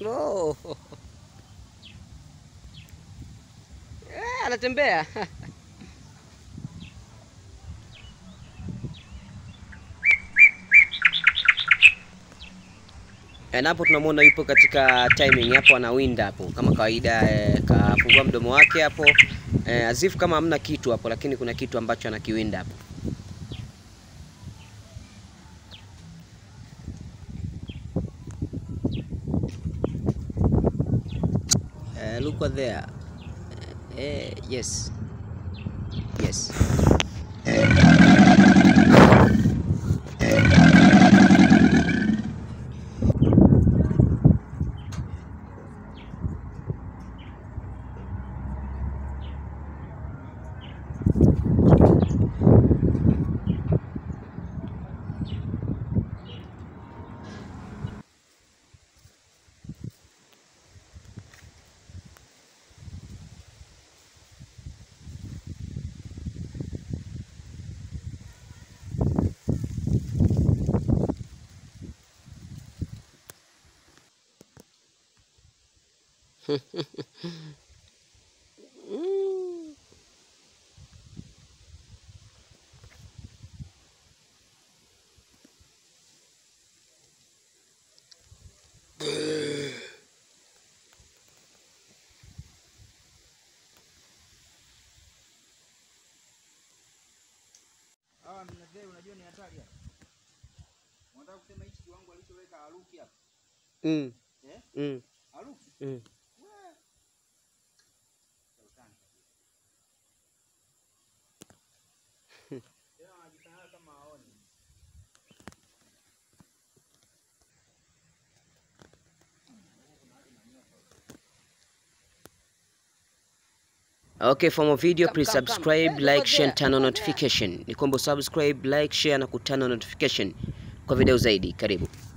slow. Eh, anatembea. Na hapo tunamwona yupo katika timing hapo, anawinda hapo kama kawaida eh, kafungua mdomo wake hapo eh, azifu kama hamna kitu hapo, lakini kuna kitu ambacho anakiwinda hapo. Eh, look what there. Eh, yes. Yes. Mm. Hawa mnazee unajua ni hatari hapa. Unataka kusema hichi kiwango alichoweka Haruki hapa. Mm. Eh? Mm. Haruki. Mm. Wee. Sultani kabisa. Tena wanajifanya kama haoni. Okay, for more video Come, please come, come. subscribe, Eh, like, over share, there, turn on over notification. Ni kwamba subscribe, like, share na kutana notification kwa video zaidi. Karibu.